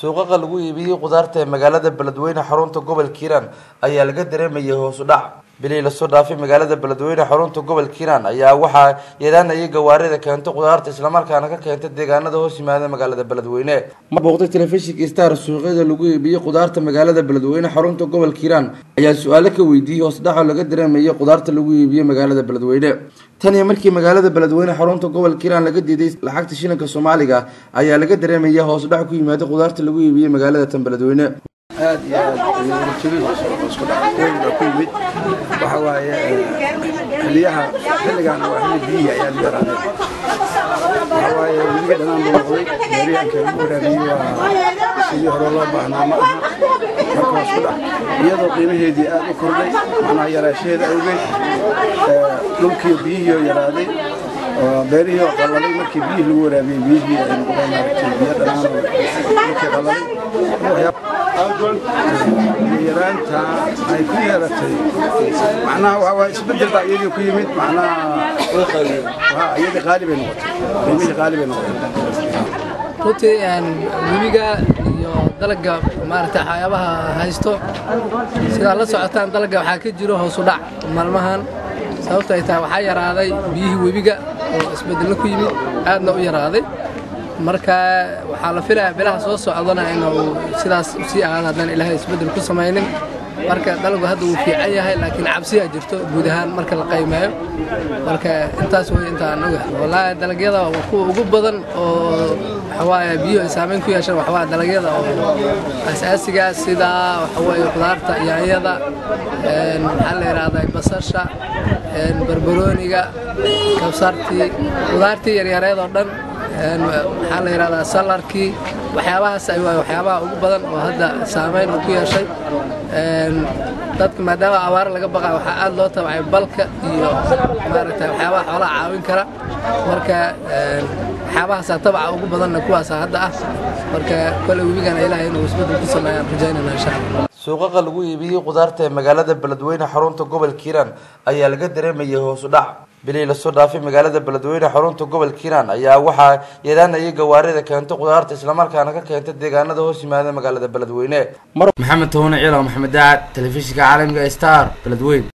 suuqaqa lagu iibiyey khudaarta ee magaalada beledweyne xarunta gobolka hiiraan ayaa laga dareemayay hoos u dhac bilihii lasoo dhaafay magaalada beledweyne xarunta gobolka hiiraan ayaa waxaa yeedaanayay gawaarida keentay khudaarta islamarkaana ka keentay deegaanada hoos yimaada magaalada beledweyne mar booqday telefishinka star suuqyada lagu iibiyey khudaarta magaalada beledweyne xarunta gobolka hiiraan ayaa su-aalo ka weydiiyey hoos dhaco laga dareemayay khudaarta lagu iibiyey magaalada beledweyne tan iyo markii magaalada beledweyne xarunta gobolka hiiraan laga diiday lacagta shilinka soomaaliga ayaa laga dareemaya hoos dhac ku yimaada khudaarta lagu iibiyey magaalada tan beledweyne aad iyo aad jabid isku dhac weyn baa ku yimid waxa waaye xiliyaha xilligan waa xilli biyihi ayaa la yaraadeen waxa waaye webiga dhanaan buu noqday beeriyaanka lagu waraabiyey waa sidii hore loo baahnaa ma aha marka waa isku dhac iyadoo qiimaheedii aad u kordhay macnaha yaraashaheeda awgeed dhulkii biyihiioo yaraaday beerihii oo qalalay markii biyihii lagu waraabiyey biyihii ay noqdeen maaragtay biyo dhanaan oo dhulkii qalalay yaraanta ay ku yeelatay macnaha waa waa isbedel baa iyadii ku yimid macnaha iyadii qaali bay noqotay qiimihii qaali bay noqotay runtii webiga iyo dalagga maaragtay waxyaabaha haysto sidaa la socotaan dalagga waxaa ka jiro hoos u dhac maalmahan sababto ay tahay waxaa yaraaday biyihii webiga oo isbedello ku yimid aadna u yaraaday marka waxaa la filayaa bilaha soo socdana inuu sidaas usii ahaado haddaan ilaahay isbeddel ku samaynin marka dalagu hadda wuu fiican yahay laakiin cabsiyaa jirto guud ahaan marka la qaymeeyo marka intaas wey intaan oga wallaahi dalagyada kuwa ugu badan oo waxawaaye biyuhu ay saamayn ku yeeshaan waxawaa dalagyada oo asaasiga sida waxawaaye khudaarta yaanyada maxaa la yidhahdaa basasha barbarooniga kabsartii khudaartii yaryareed oo dhan maxaa la yidhahdaa salarkii waxyaabahaas ay waay waxyaabaha ugu badan oo hadda saamayn uu ku yeeshay dadka maadaama abaar laga baqaa waxaa aad loo tabacay balka iyo maaragtay waxyaabaha xoolaha caawin kara marka waxyaabahaasaa tabaca ugu badanna kuwaasa hadda ah marka kole webigana ilaahay inuu isbeddel ku sameeyaan rajaynayna insha allah suuqaqa lagu iibiyey khudaarta ee magaalada beledweyne xarunta gobolka hiiraan ayaa laga dareemayay hoos u dhac bilihii lasoo dhaafay magaalada beledweyne xarunta gobolka hiiraan ayaa waxaa yeedaanayay gawaarida keentay khudaarta islamarkaana ka keentay deegaanada hoos yimaada magaalada beledweyne maxamed towne ciilo maxamed daacad telefishinka caalamiga star beledweyne